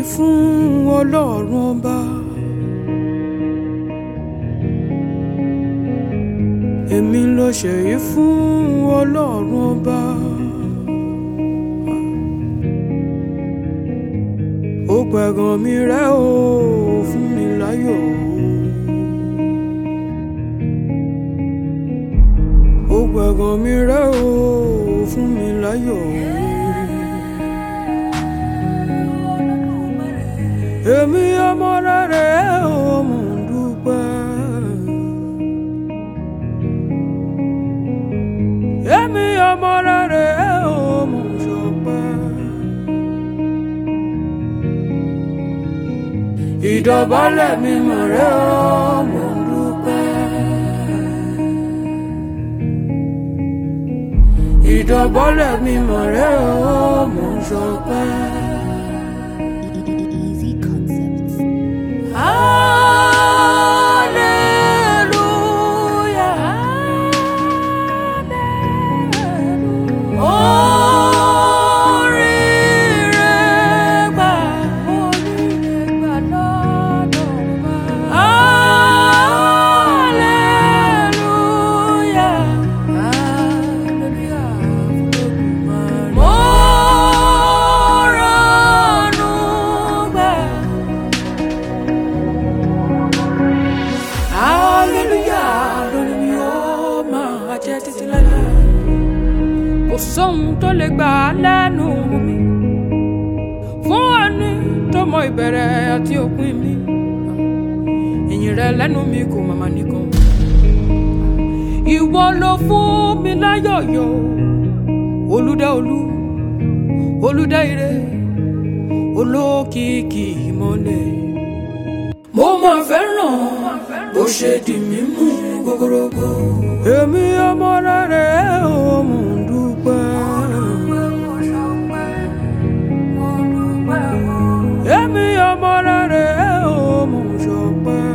fún ọlọ́run ọba. èmi ló ṣèyí fún ọlọ́run ọba. ó pẹ̀gàn mi rẹ́ o fún mi láyọ̀ ó pẹ̀gàn mi rẹ́ o fún mi láyọ̀. èmi ọmọ rere ò mò ń dúpẹ́. èmi ọmọ rere ò mò ń ṣọpẹ́. ìdọ̀bálẹ̀ mi mọ̀ rẹ́ ò mò ń dúpẹ́. ìdọ̀bálẹ̀ mi mọ̀ rẹ́ ò mò ń ṣọpẹ́. Easy concepts. Hallelujah. Oríire gbà, oríire gbà lọ́dọ̀ wa. Hallelujah. Hallelujah fún Olódùmarè. Mo rànú gbà. Hallelujah lórí mi ó máa jẹ́ títí láéláé. Kò sóhun tó lè gbà á lẹ́nu mi. Fún ẹni tó mọ ìbẹ̀rẹ̀ àti òpin mi. Ìyìn rẹ lẹ́nu mi kò màmá nìkan. Ìwọ ló fún mi láyọ̀yọ̀. Olúdá olú, olúdá ire, olókìkí ìmọ̀lẹ̀ mo máa fẹ́ràn bó ṣe di mímú gogorogo. èmi ọmọ rere ò mò ń dúpẹ́. èmi ọmọ rere ò mò ń ṣọpẹ́.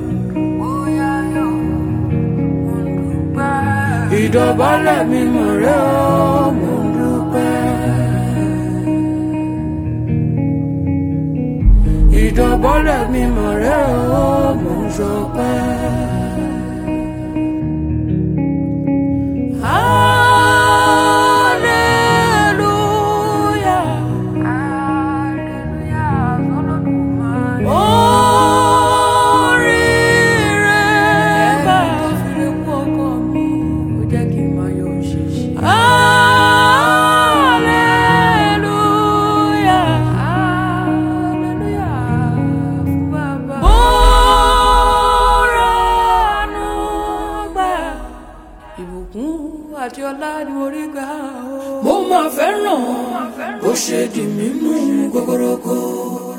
ìdọ̀bálẹ̀ mi mọ̀ rẹ́ ò mò ń dúpẹ́. ìdọ̀bọ́lẹ̀ mi mọ̀ rẹ́ o mò ń ṣọpẹ́. Hallelujah. Oríire gbà. Hallelujah. Mo rànú gbà. Ìbùkún àti ọlá ni mo rí gbà o. Mo máa fẹ́ràn bó ṣe di mímú gogorogo.